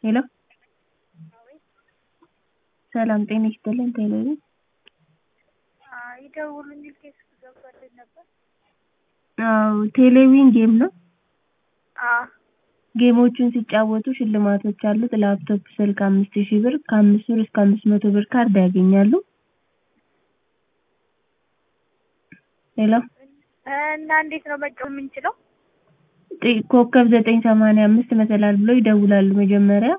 ሄሎ ሰላም ጤና ይስጥልን ቴሌቪዥን ይደውሉ የሚል ቴክስት ገብቶልኝ ነበር። አዎ ቴሌቪዥን ጌም ነው። አዎ ጌሞቹን ሲጫወቱ ሽልማቶች አሉት። ላፕቶፕ፣ ስልክ አምስት ሺህ ብር ከአምስት ብር እስከ አምስት መቶ ብር ካርድ ያገኛሉ። ሄሎ እና እንዴት ነው መጫወት የምንችለው? ጥ- ኮከብ ዘጠኝ ሰማንያ አምስት መሰላል ብለው ይደውላሉ መጀመሪያ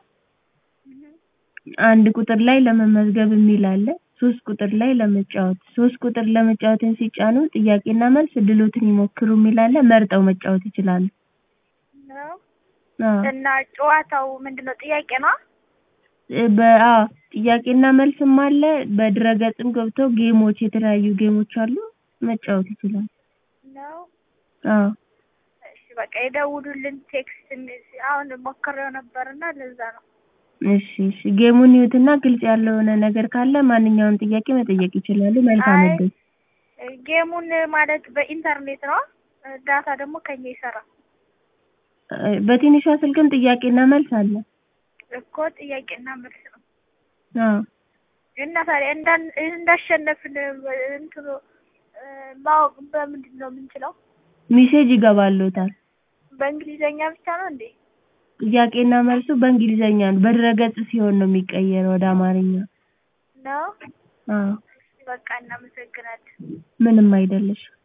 አንድ ቁጥር ላይ ለመመዝገብ የሚል አለ። ሶስት ቁጥር ላይ ለመጫወት ሶስት ቁጥር ለመጫወትን ሲጫኑ ጥያቄና መልስ እድሎትን ይሞክሩ የሚል አለ። መርጠው መጫወት ይችላሉ። ነው አዎ እና ጨዋታው ምንድነው? ጥያቄ ነው? እ በ- አዎ ጥያቄና መልስም አለ። በድረገጽም ገብተው ጌሞች የተለያዩ ጌሞች አሉ መጫወት ይችላሉ። ነው አዎ እሺ በቃ የደውሉልን ቴክስት እንደዚህ አሁን ሞክሬው ነበርና ለዛ ነው። እሺ እሺ ጌሙን ይዩትና ግልጽ ያልሆነ ነገር ካለ ማንኛውንም ጥያቄ መጠየቅ ይችላሉ። መልካም አይ እድል። ጌሙን ማለት በኢንተርኔት ነው። ዳታ ደግሞ ከኛ ይሰራል እ በትንሿ ስልክም ጥያቄና መልስ አለ። እኮ ጥያቄና መልስ ነው። አዎ እና ታዲያ እንዳን እንዳሸነፍን እንትኑ እ ማወቅ በምንድን ነው የምንችለው? ሜሴጅ ይገባልዎታል። በእንግሊዘኛ ብቻ ነው እንዴ? ጥያቄና መልሱ በእንግሊዘኛ ነው። በድረገጽ ሲሆን ነው የሚቀየረው ወደ አማርኛ። ነው አዎ በቃ እናመሰግናለን። ምንም አይደለሽ።